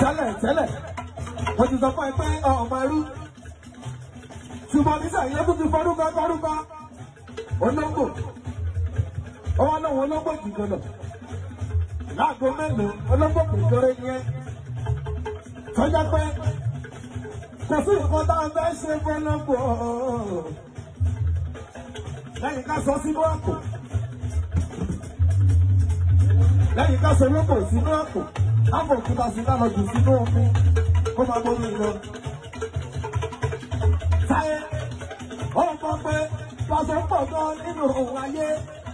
tẹ́lẹ̀ tẹ́lẹ̀ mo ti sọ fún ẹ pé ọmọ ẹrú ṣùgbọ́n nísìnyí ló tún ti fọdúkọ fọdúkọ olóńgbò ọwọ́ náà wọn olóńgbò jìgò lọ láago mélòó olóńgbò kékeré yẹn tọ́jà pé kò sí nǹkan tá a fẹ́ ṣe fọlọ́gbò lẹ́yìn ká sọ sínú àpò lẹ́yìn ká sọ olóńgbò sínú àpò láàbò òkúta sí ká lọ jù sínú omi kó máa gbórí lọ. Táyé ó mọ̀ pé pàṣẹ pọ̀ gan nínú òun ayé.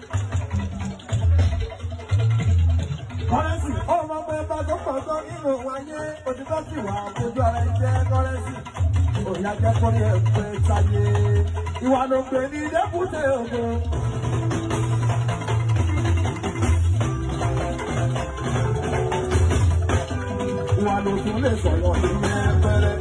Kọ́rẹ́sì ó mọ̀ pé pàṣẹ pọ̀ gan nínú òun ayé. Òtítọ́ sì wà ojú ara ẹ jẹ́ kọ́rẹ́sì. Òyà jẹ́ kórí ẹ̀ pé táyé. Ìwà ló pè ní dẹ́kúté ògo. Ìwà ló tún lè sọ̀rọ̀ ìyẹn pẹ́rẹ́.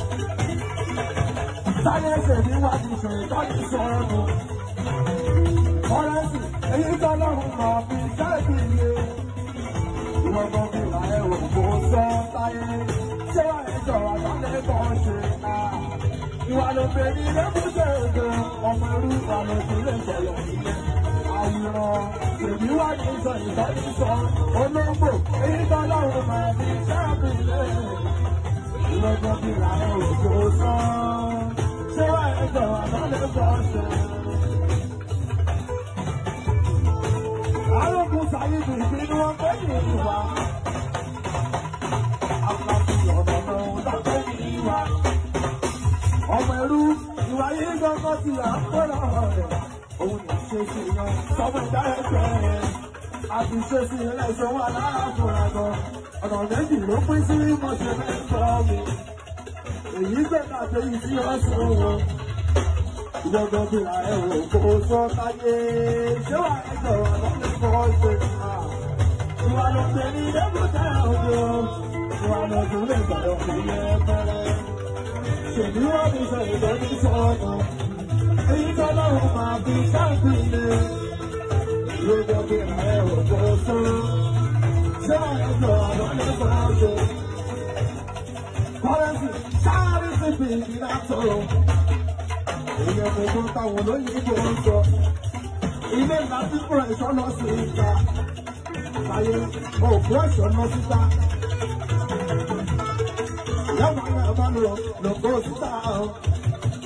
Táyé ṣèlú wá ti ṣe ìtọ́jú sọ́ọ̀nù. Kọ́rẹ́sì èyí tọ́lọ́run máa fi ṣáàbì ilé. Ìwọ̀n kan fi là ẹ̀ wò kó sọ táyé. Ṣé wà ní ìjọba sálẹ̀ kan ṣe náà? Ìwà ló pè ní lẹ́kúnṣe ògo. Ọmọ irú ìwà ló tún lè sọ̀rọ̀ ìyẹn. Àwòrán èmi wá ní sọ ìtọ́jú sọ. Olóńgbò èyí tọ́lọ́run máa fi ṣáàbì ilé. Ìwọ̀n kan fi là ẹ̀ wò kó sọ. Ṣé wà ní ìjọba sálẹ̀ kan ṣe? Arógun Sàyídù ìpinnu wọn pé ní ìwà. Àpàtì ọ̀nà náà dákẹ́ ní ìwà. Ọmọ ẹrú ìwà yìí gbọ́ngàn ti à ń pẹ́rọ rẹ̀. Òun ní ṣe sí yan sọ́mọ ìdá ẹgbẹ́ rẹ̀. Àti ṣe sí ilé ìṣòwò aláàfọ̀rọ̀ gan. Ọ̀nà méjì ló pín sí mọ̀ṣẹ́ mẹ́sàn-án mi. Èyí gbẹ̀ka àtẹ̀yìn sí ọ̀sán wọn gbọ́dọ̀ bí ra ẹ̀ wò kó sọ táyé ṣé wà ẹjọ́ wà lọ́dún kọ́ ṣe à. ìwà ló pè ní dẹ́kútẹ́ òjò ìwà ló tún lè gbọ́dọ̀ fi yẹ pẹ́rẹ́. ṣèbí wọ́n fi sọ ìdọ́jú sọ́ọ̀nù èyí tó lọ́rùn máa fi sáàpì lé. gbọ́dọ̀ bí ra ẹ̀ wò kó sọ ṣé wà ẹjọ́ wà lọ́dún kọ́ ṣe. kọ́rẹ́sì sáré sí fi ìdílé àtọ̀rọ̀ èèyàn gbogbo táwọn olóyìnbó ń sọ ilé ńlá tí kúrò ẹ̀ṣọ́ lọ sí ìta láyé òkú ẹ̀ṣọ́ lọ síta yàrá yàrá bá lọ lọ́kọ́ síta